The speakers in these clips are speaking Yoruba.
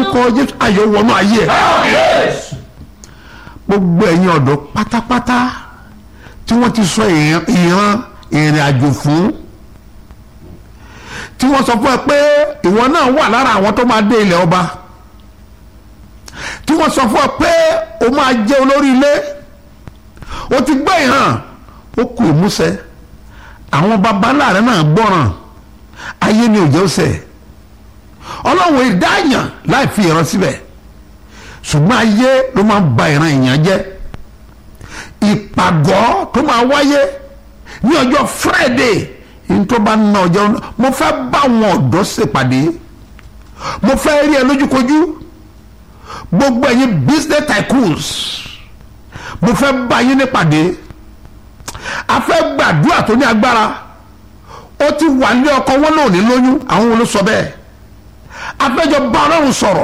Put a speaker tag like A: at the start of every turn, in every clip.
A: lórúkọ jésù ayọ̀ wọnú ayé ẹ̀ gbogbo ẹ̀yin ọ̀dọ́ pátápátá tí wọ́n ti sọ ìran ìran ìrìn àjò fún tí wọ́n sọ fún ẹ pé ìwọ náà wà lára àwọn tó máa dé ilẹ̀ ọba tí wọ́n sọ fún ẹ pé o máa jẹ́ olórí ilé o ti gbé ìhàn ó kù ìmúṣẹ àwọn baba láàrin náà gbọ́ràn ayé ni òjò sẹ̀ ọlọ́run ìdáyàn láì fi ìran síbẹ̀ ṣùgbọ́n ayé ló máa ń ba ìran èèyàn jẹ́ ìpàgọ́ tó máa wáyé ní ọjọ́ Friday ní tó bá ná ọjọ́ mo fẹ́ bá àwọn ọ̀dọ́ ṣèpàdé mo fẹ́ rí ẹ lójúkojú gbogbo ẹ̀yin business tycoons mo fẹ́ bá yín nípàdé a fẹ́ gbàdúrà tó ní agbára ó ti wà ní ọkọ wọn náà ní lóyún àwọn wo ló sọ bẹ́ẹ̀ a fẹ́ jọ bá ọlọ́run sọ̀rọ̀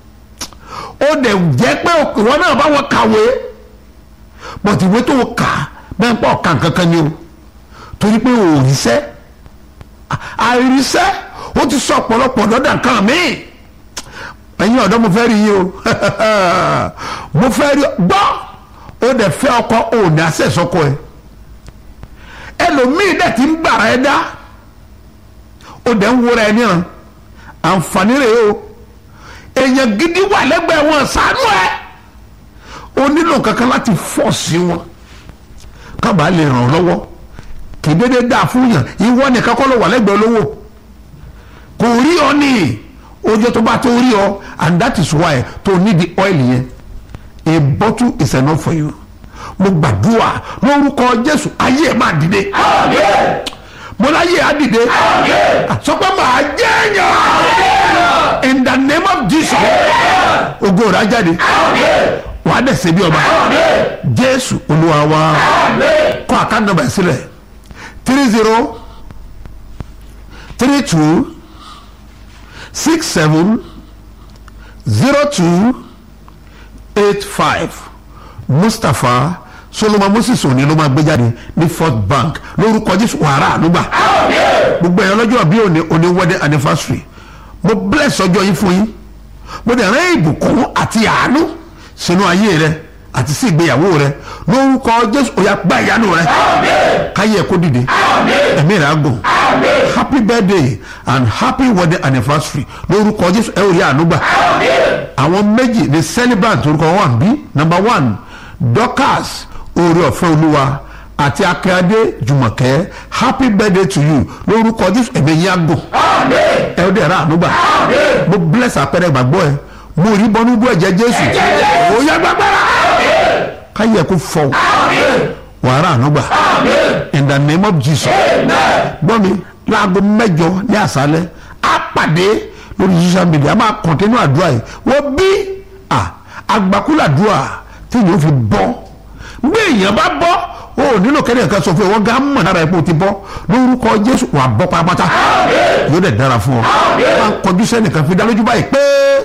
A: ó dẹ̀ jẹ́ pé ìwọ náà bá wọn kàwé bọ̀tí ìwé tó kà bẹ́ẹ̀ pọ̀ kàn kankan ni o torí pé o ò ríṣẹ́ àìríṣẹ́ ó ti sọ ọ̀pọ̀lọpọ̀ lọ́dà kan míì ẹ̀yin ọ̀dọ́ mo fẹ́ rí yín o mo fẹ́ rí gbọ́ ó dẹ̀ fẹ́ ọkọ ò ní àṣẹ sọkọ ẹ ẹlòmíì dẹ̀ ti ń gbàrà ẹ dá ó dẹ̀ ń wúra ẹ níran àǹfààní rẹ̀ o èèyàn gidi wà lẹ́gbẹ̀ẹ́ wọn ṣàánú ẹ ó nílò kankan láti fọ́ sí wọn kábàá lè ràn ọ́ lọ́wọ́ kì í dédé dáa fún yàn ìwọ nìkan kọ́ ló wà lẹ́gbẹ̀ẹ́ olówó kò rí ọ ní ojú tó bá tó rí ọ and that is why tó need the oil yẹn a bottle is enough for you mo gbàdúrà lórúkọ Jésù ayé ẹ máa dìde mo láyé á dìde sọ pé màá jẹ́ èèyàn in the name of Jesus ògo rẹ̀ á jáde wàá dẹ̀ ṣe bí ọba Jésù Olúwa wa kọ́ àkáǹtì nọ́mbà sílẹ̀ three zero three two six seven zero two eight five Mustapha Solomon Moses òní ló máa gbé jáde ní First Bank lórúkọ Jésù wàrà ànúgbà gbogbo ẹ̀yàn lọ́jọ́ bí òní òní wedding anniversary mo bless ọjọ́ yín fún yín mo dẹ̀ rán ìbùkún àti àánú sínú ayé rẹ àti sí ìgbéyàwó rẹ lórúkọ Jésù ó yá gba ìyanu rẹ káyé ẹ kó dìde ẹ̀mí rẹ á gùn happy birthday and happy wedding anniversary lórúkọ Jésù ẹ ò rí àánú gbà àwọn méjì ní celebrant orúkọ wọn wà ń bí number one Dorcas oore ọ̀fẹ́ olúwa àti akíade jùmọ̀kẹ́ happy birthday to you lórúkọ Jésù ẹ̀mí yín á gùn ẹ ó dẹ̀ ra àánú gbà mo bless àpẹẹrẹ ìgbàgbọ́ ẹ mo rí bọ́nú bú ẹ̀jẹ̀ Jésù ó yá gbàgbára káyé kó fọ wàrà ànúgbà in the name of Jesus gbọ́ mi láago mẹ́jọ ní àṣálẹ́ á pàdé lórí social media a máa kọ̀ntẹ́nù àdúrà yìí wọ́n bí àgbàkúlàdúrà tí yóò fi bọ́ gbé èèyàn bá bọ́ o ò nílò kẹ́ni ẹ̀ka sọ fún ẹ wọ́n gá mọ̀ lára ẹ̀ pé o ti bọ́ lórúkọ Jésù wà bọ́ pátápátá yóò dẹ̀ dára fún ọ máa kọjú sẹ́nìkan fi dá lójú báyìí pé.